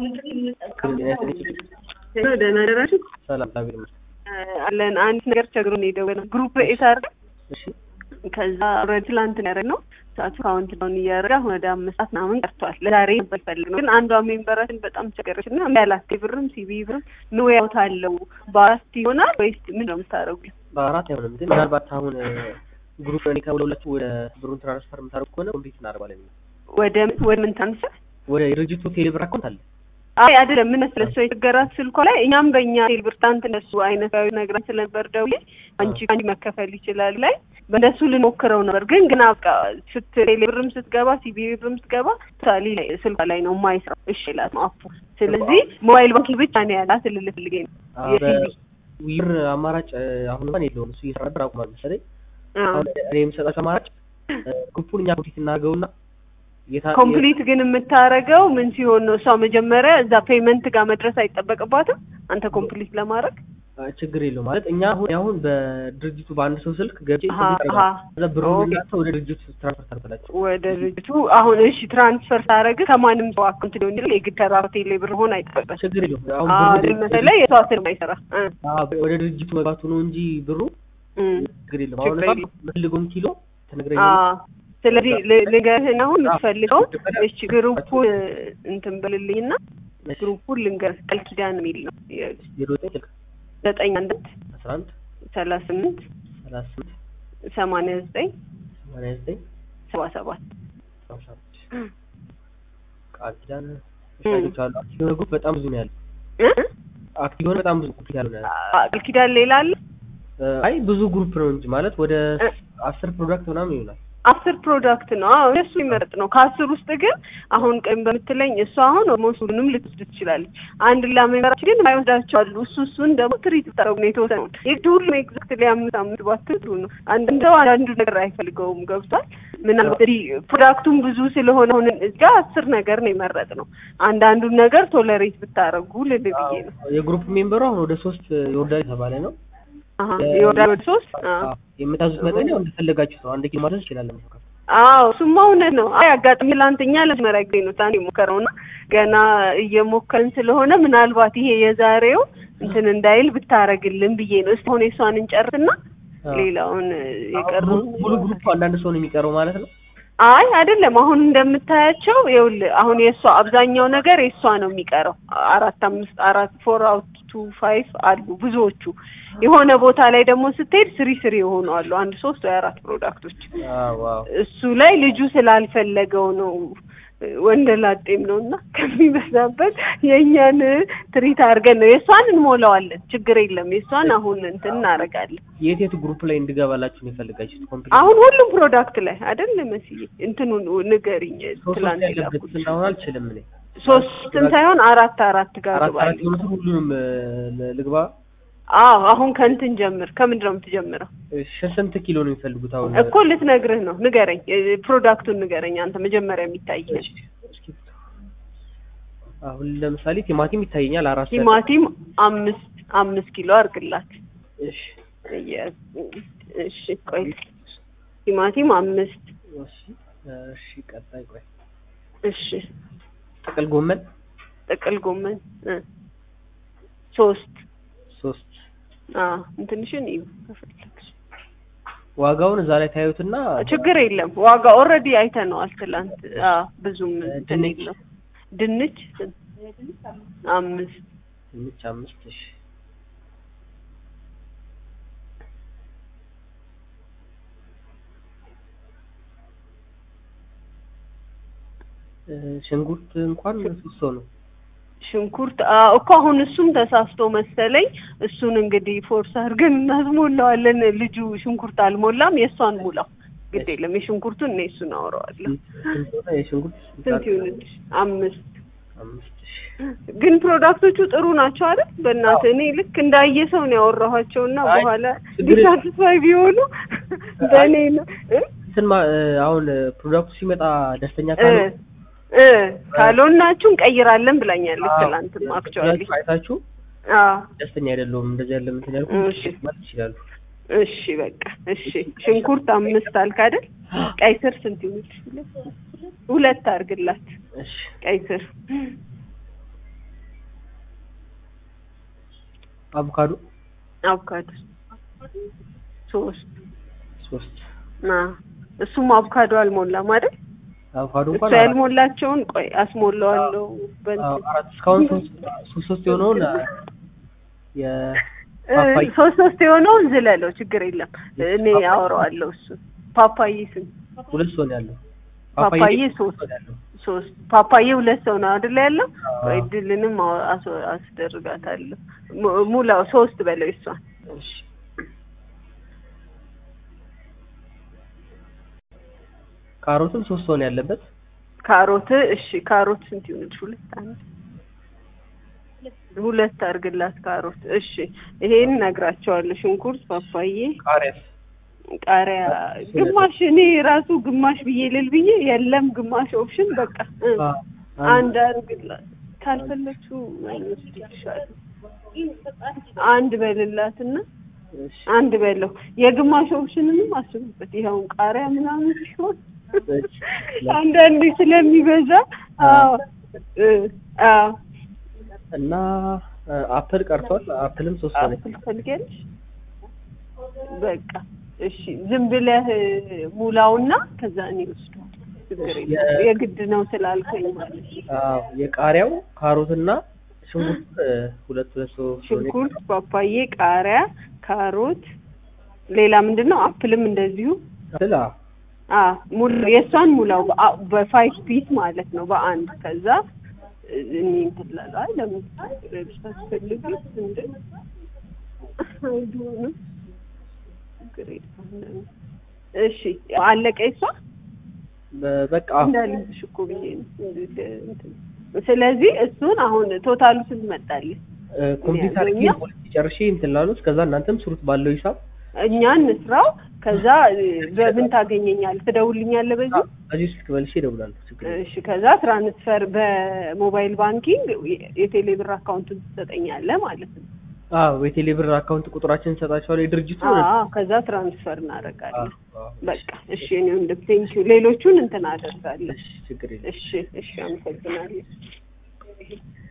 ደህና ደራችሁ ሰላም እግዚአብሔር ይመስገን። አለን። አንድ ነገር ቸግሮን የደወልነው ግሩፕ ኤስ አድርገን እሺ ከዛ ኦልሬዲ ትላንት ነው ያደረግነው። ሰዓቱ ካውንት ዳውን እያደረገ አሁን ወደ አምስት ሰዓት ምናምን ቀርቷል። ለዛሬ ነበር የፈለግነው ግን አንዷ ሜምበራችን በጣም ቸገረች እና ያላት ብርም ሲቢ ብርም ኑ ያውት አለው በአራት ይሆናል ወይስ ምን ነው የምታደርጉት? በአራት አይሆንም ግን ምናልባት አሁን ግሩፕ እኔ ከሁለቱ ወደ ብሩን ትራንስፈር የምታደርጉ ከሆነ ኮምፕሊት እናደርጋለን። ወደ ምን ወደ ምን ታንሰር ወደ የድርጅቱ ቴሌብር አካውንት አለ። አይ አይደለም፣ ምን መሰለህ እሷ የተገራት ስልኳ ላይ እኛም በእኛ ቴሌብር ትናንት እነሱ አይነታዊ ነግራን ስለነበር ደውዬ አንቺ ከአንቺ መከፈል ይችላል ላይ በእነሱ ልሞክረው ነበር ግን ግን በቃ ስት ቴሌብርም ስትገባ ሲቢ ብርም ስትገባ ሳሊ ላይ ስልኳ ላይ ነው የማይሰራው። እሺ ይላት ነው አፑ። ስለዚህ ሞባይል ባንኪንግ ብቻ ነው ያላት ልልህ ፈልጌ ነው የሲቢ ዊር አማራጭ አሁን እንኳን የለውም። እሱ እየሰራ ነበር አቁሟል መሰለኝ። አሁን እኔ የምሰጣቸው አማራጭ ግሩፑን እኛ ኮምፕሊት እናደርገውና የታ- ኮምፕሊት ግን የምታረገው ምን ሲሆን ነው? እሷ መጀመሪያ እዛ ፔመንት ጋር መድረስ አይጠበቅባትም አንተ ኮምፕሊት ለማድረግ አ፣ ችግር የለውም ማለት እኛ አሁን አሁን በድርጅቱ በአንድ ሰው ስልክ ገብቼ አሀ፣ አሀ። ከዛ ብሩን ኦኬ። እናንተ ወደ ድርጅቱ ትራንስፈር ታደርጋላችሁ። ወደ ድርጅቱ አሁን እሺ ትራንስፈር ሳረግ ከማንም ሰው አካውንት ሊሆን ይችላል። የግድ ተራ ቴሌ ብር ሆን አይጠበቅም። ችግር የለውም አሁን አዎ ብሩ መሰለኝ የሰው ስልክ አይሰራ እ አ፣ ወደ ድርጅቱ መግባቱ ነው እንጂ ብሩ እ ችግር የለውም። አሁን ችግር እሷ የለም። የምትፈልገውን ኪሎ አ ትነግረኛለች። ስለዚህ ል- ልንገርህን አሁን የምትፈልገው እሺ ግሩፑን እንትን በልልኝና ግሩፑን ልንገርህ ቃል ኪዳን የሚል ነው ዜሮ ዘጠኝ ስልክ ዘጠኝ አንድ አስራ አንድ ሰላሳ ስምንት ሰላሳ ስምንት ሰማንያ ዘጠኝ ሰማንያ ዘጠኝ ሰባ ሰባት ሰባ ሰባት ቃል ኪዳን ሳይቶች አሉ። አክቲቭ የሆነ ግሩፕ በጣም ብዙ ነው ያለው። እ? አክቲቭ የሆነ በጣም ብዙ ግሩፕ ያለው ነው ያለው። አ- ቃል ኪዳን ሌላ አለ አይ ብዙ ግሩፕ ነው እንጂ ማለት ወደ እ? አስር ፕሮዳክት ምናምን ይሆናል። አስር ፕሮዳክት ነው። አዎ እሱ ይመረጥ ነው። ከአስር ውስጥ ግን አሁን ቀን በምትለኝ እሱ አሁን ኦልሞስት ሁሉንም ልትወስድ ትችላለች። አንድ ሌላ ሜምበራችን ግን የማይወስዳቸው አሉ። እሱ እሱን ደግሞ ትሪት ብታደርጉ ነው የተወሰነውን የግድ ሁሉም ኤግዛክትሊ አምስት አምስት ባትሉ ነው። አንድ ሰው አንዳንዱ ነገር አይፈልገውም። ገብቷል። ምናልባት እንግዲህ ፕሮዳክቱም ብዙ ስለሆነ አሁን እዚጋ አስር ነገር ነው የመረጥ ነው። አንዳንዱን ነገር ቶለሬት ብታደርጉ ልል ብዬ ነው። የግሩፕ ሜምበሩ አሁን ወደ ሶስት ይወርዳል የተባለ ነው። አሀ ይወርዳል ወደ ሶስት አዎ የምታዙት መጠን ያው እንደፈለጋችሁ ነው። አንድ ኪሎ ማድረስ ይችላል። አዎ እሱማ እውነት ነው። አይ አጋጣሚ ትላንትኛ ለመጀመሪያ ጊዜ ነው ታን የሞከረውና ገና እየሞከርን ስለሆነ ምናልባት ይሄ የዛሬው እንትን እንዳይል ብታረግልን ብዬ ነው። እስኪ አሁን የሷን እንጨርስና ሌላውን የቀሩን ሙሉ ግሩፕ አንዳንድ ሰው ነው የሚቀረው ማለት ነው። አይ አይደለም። አሁን እንደምታያቸው ይኸውልህ አሁን የእሷ አብዛኛው ነገር የእሷ ነው የሚቀረው። አራት አምስት አራት ፎር አውት ቱ ፋይቭ አሉ ብዙዎቹ። የሆነ ቦታ ላይ ደግሞ ስትሄድ ስሪ ስሪ የሆኑ አሉ። አንድ ሶስት ወይ አራት ፕሮዳክቶች አዎ ዋው እሱ ላይ ልጁ ስላልፈለገው ነው ወንደላጤም ነው እና ከሚበዛበት የእኛን ትሪት አድርገን ነው የእሷን እንሞላዋለን። ችግር የለም የእሷን አሁን እንትን እናደርጋለን። የት የት ግሩፕ ላይ እንድገባላችሁ ነው የፈለጋችሁት? ኮምፕሊት አሁን ሁሉም ፕሮዳክት ላይ አይደል መስዬ እንትኑን ንገሪኝ። ሶስት ትላንት ያለበት የላኩት እንዳሁን አልችልም እኔ ሶስትን ሳይሆን አራት አራት ጋር አራት አራት ግባልኝ። የሆኑትን ሁሉንም እ፣ ልግባ። አዎ አሁን ከእንትን ጀምር። ከምንድን ነው የምትጀምረው? እሺ ስንት ኪሎ ነው የሚፈልጉት አሁን? እኮ ልትነግርህ ነው። ንገረኝ፣ እ፣ ፕሮዳክቱን ንገረኝ አንተ መጀመሪያ የሚታይ እሺ፣ እስኪ አሁን ለምሳሌ ቲማቲም ይታየኛል አራት ሰ- ቲማቲም አምስት አምስት ኪሎ አድርግላት። እሺ የ- እሺ ቆይ ቲማቲም አምስት እሺ እሺ ቀጣይ ቆይ እሺ ጥቅል ጎመን ጥቅል ጎመን እ ሶስት ሶስት አ እንትንሽን እዩ ከፈለግሽ ዋጋውን እዛ ላይ ታዩትና ችግር የለም ዋጋ ኦልሬዲ አይተነዋል ትላንት አ ብዙም እንትን ድንች? የለው ድንች ስንት? አምስት ድንች አምስት እሺ እ፣ ሽንኩርት እንኳን ሶስት ሰው ነው ሽንኩርት አ እኮ አሁን እሱም ተሳስቶ መሰለኝ እሱን እንግዲህ ፎርስ አድርገን እናስሞላዋለን ልጁ ሽንኩርት አልሞላም የእሷን ሙላው ግድ የለም የሽንኩርቱን እኔ እሱን አወራዋለሁ ስንት ሆነ የሽንኩርት ስንት ይሁንልሽ አምስት አምስት እሺ ግን ፕሮዳክቶቹ ጥሩ ናቸው አይደል በእናትህ እኔ ልክ እንዳየ ሰው ነው ያወራኋቸው እና አይ፣ በኋላ ችግር የለም። ዲሳትስፋይ ቢሆኑ በእኔ ነው እ? እንትን ማ- እ፣ አሁን ፕሮዳክቱ ሲመጣ ደስተኛ እ ካለ እ ካልሆናችሁ እንቀይራለን ብላኛለች ትላንትም አክቹዋሊ ፕሮዳክቱ አይታችሁ አዎ ደስተኛ አይደለሁም እንደዚህ ያለ እንትን ያልኩ እሺ ማለት ይችላሉ እሺ በቃ እሺ ሽንኩርት አምስት አልክ አይደል ቀይ ስር ስንት ይሆንልሽ ሁለት አድርግላት እሺ ቀይ ስር አቮካዶ አቮካዶ ሶስት ሶስት ና እሱም አቮካዶ አልሞላም አይደል? አቮካዶ እሱ እንኳን አራት ያልሞላቸውን ቆይ አስሞላዋለሁ። አዎ፣ በእንትን አራት እስካሁን ሶስት ሶስት ሶስት የሆነውን የ እ፣ ፓፓያ ሶስት ሶስት የሆነውን ዝለለው ችግር የለም። እኔ አወራዋለሁ እሱ ፓፓዬ ስም ሁለት ሰው ነው ያለው። ፓፓዬ ሶስት ሰው ነው ያለው። ሶስት ፓፓዬ ሁለት ሰው ነው አይደል ያለው? አዎ። ወይ ድልንም አው- አስ- አስደርጋታለሁ። ሙ- ሙላው ሶስት በለው እሷን እሺ ካሮትም ሶስት ሰው ነው ያለበት። ካሮት እሺ ካሮት ስንት ይሆንልሽ? ሁለት አንድ ሁለት አድርግላት ካሮት። እሺ ይሄን እነግራቸዋለሁ። ሽንኩርት፣ ፓፓዬ፣ ቃሪያስ ቃሪያ ግማሽ እኔ ራሱ ግማሽ ብዬ ልል ብዬ የለም ግማሽ ኦፕሽን በቃ እ፣ አ- አንድ አድርግላት ካልፈለችው ወይስ ይሻላል አንድ በልላትና እሺ አንድ በለው የግማሽ ኦፕሽንንም አስቡበት። ይኸውን ቃሪያ ምናምን ሲሆን እሺ። አንዳንዴ ስለሚበዛ አዎ እ፣ አዎ እና አ፣ አፕል ቀርቷል። አፕልም ሶስት ሰው ነው። አፕል ትፈልጊያለሽ? በቃ እሺ፣ ዝም ብለህ ሙላውና ከዛ እኔ ወስደዋለሁ። ችግር የለም። የ- የግድ ነው ስላልከኝ ማለት ነው። አዎ የቃሪያው ካሮትና ሽንኩርት እ፣ ሁለት ሁለት ሰው ሰው ነው ሽንኩርት፣ ፓፓዬ፣ ቃሪያ፣ ካሮት፣ ሌላ ምንድን ነው? አፕልም እንደዚሁ አፕል አዎ። አ ሙሉ የእሷን ሙላው በአ- በፋይቭ ፒስ ማለት ነው በአንድ ከዛ እኔ እንትን እላለሁ። አይ ለምን ታስፈልግ እንደ አይዶንም ችግር የለም። እሺ አለቀ የእሷ በ- በቃ አዎ። እንዳልብሽ እኮ ብዬ ነው። እንትን ስለዚህ እሱን አሁን ቶታሉ ስንት መጣልኝ? እ፣ ኮምፒውተር ያገኘው? ጌም ፖሊሲ ጨርሼ እንትን ላሉት ከዛ እናንተም ስሩት ባለው ሂሳብ እኛ እንስራው። ከዛ እ፣ በምን ታገኘኛለህ? ትደውልኛለህ በዚህ በዚህ ስልክ መልሼ እደውላለሁ። ችግር የለም። እሺ ከዛ ትራንስፈር በሞባይል ባንኪንግ የቴሌ ብር አካውንቱን ትሰጠኛለህ ማለት ነው። አዎ የቴሌ ብር አካውንት ቁጥራችን እንሰጣቸዋለን የድርጅቱ አዎ ከዛ ትራንስፈር እናደርጋለን። አዎ፣ በቃ እሺ እኔ ወንድም ቴንኪው። ሌሎቹን እንትን አደርጋለሁ። እሺ ችግር የለም። እሺ እሺ አመሰግናለሁ።